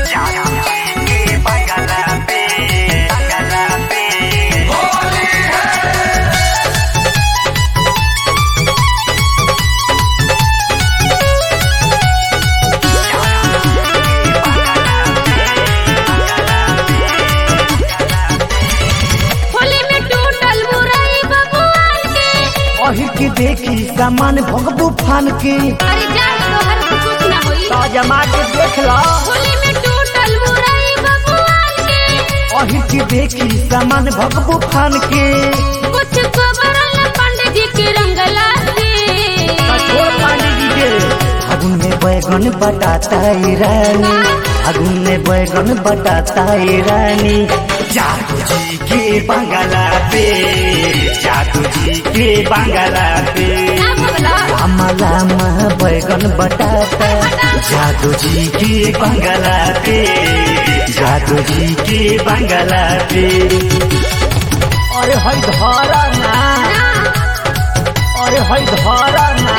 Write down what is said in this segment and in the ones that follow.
होली में टूटल मुरई बबुआन के अही के देखी सामान भगबू फान के अरे जा तोहर से कुछ ना होई जमा के देख लो होली में टूटल मुरई बबुआन के अही के देखी सामान भगबू फान के कुछ खबरल पंडित जी के रंगला से कठोर पानी जी के फागुन में बैगन बटाता है रानी फागुन में बैगन बटाता है रानी जादू जी के बंगला पे जादू जी के बंगला पे ना भगला लामा लामा बैगन बटाता जादू जी के बंगला पे जादू जी के बंगला पे अरे हई धरा ना अरे हई धरा ना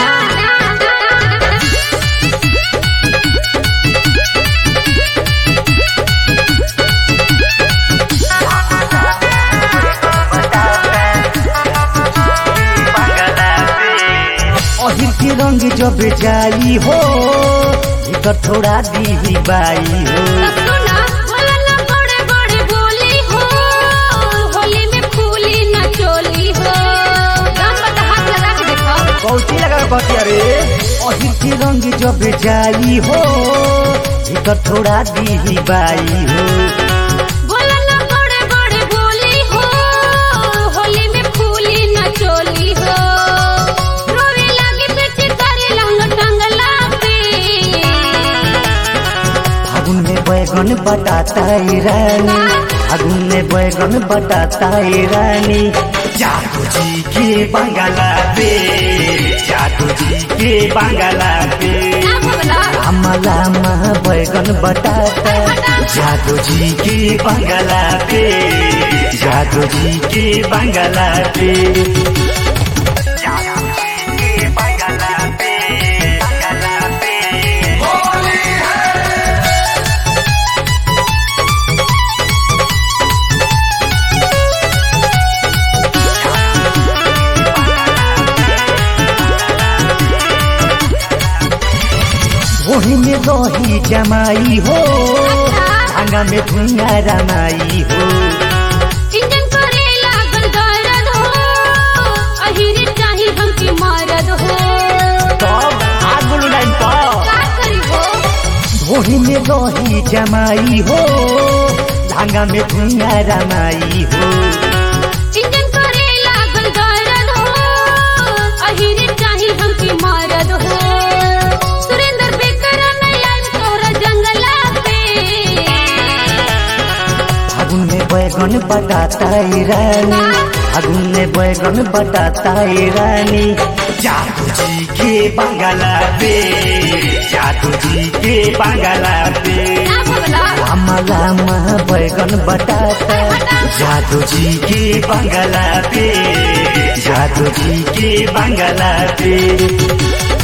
अहिर के रंग जब जाई हो भीतर थोड़ा दी बाई हो सुना बोलला बड़े बड़े बोली हो होली में फूली न चोली हो दम बता हाथ लगा के देखो कौची लगा कहती अरे अहिर के रंग जब जाई हो भीतर थोड़ा दी बाई हो बोलला बड़े बड़े बोली हो होली में फूली न चोली हो रोवे लागे पेट करे लंग टंगला पे फागुन में बैगन बटाता है रानी फागुन में बैगन बटाता है रानी जादू जी के बंगला पे जादू जी के बंगला पे ना भगला लामा लामा बैगन बटाता जादू जी के बंगला पे जादू जी के बंगला पे जादू जी के बंगला पे बंगला पे वही में रही जमाई हो भांगा में धुइया रमाई हो इंजन करे लागल दर्द हो अहिरे चाही हमके मारद हो तब आग लाइन पर का करी हो वही में रही जमाई हो भांगा में धुइया रमाई हो इंजन करे लागल दर्द हो अहिरे चाही हमके मारद हो सुरेंद्र बेकर नहीं आइब तोहरा जंगला पे फागुन में बैगन बटाता है रानी फागुन में बैगन बटाता है रानी जादू जी के बंगला पे जादू जी के बंगला पे ना भगला लामा लामा बैगन बटाता जादू जी के बंगला पे जादू जी के बंगला पे